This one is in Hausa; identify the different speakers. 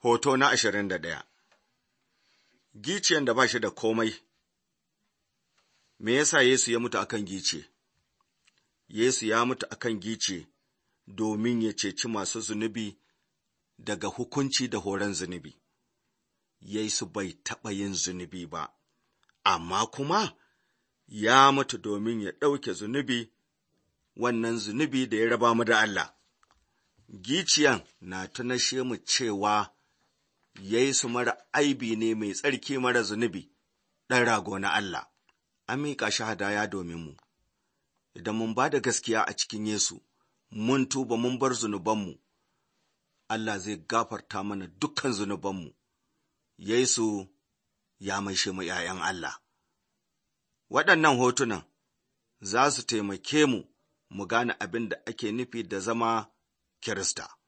Speaker 1: Hoto na ashirin da ɗaya Giciyan da ba shi da komai Me yasa Yesu ya mutu akan gice? Yesu ya mutu akan gice domin ya ceci masu zunubi daga hukunci da horon zunubi. Yesu bai taɓa yin zunubi ba, amma kuma ya mutu domin ya ɗauke zunubi, wannan zunubi da ya raba mu da Allah. Giciyan na tunashe mu cewa Yesu mara aibi ne mai tsarki mara zunubi, ɗan rago na Allah, an miƙa shi hadaya domin mu. Idan mun ba da gaskiya a cikin Yesu, mun tuba mun bar zunubanmu, Allah zai gafarta mana dukkan zunubanmu. Yesu ya maishe mu ’ya'yan Allah. Waɗannan hotunan za su taimake mu mu gane abin da ake nufi da zama Kirista.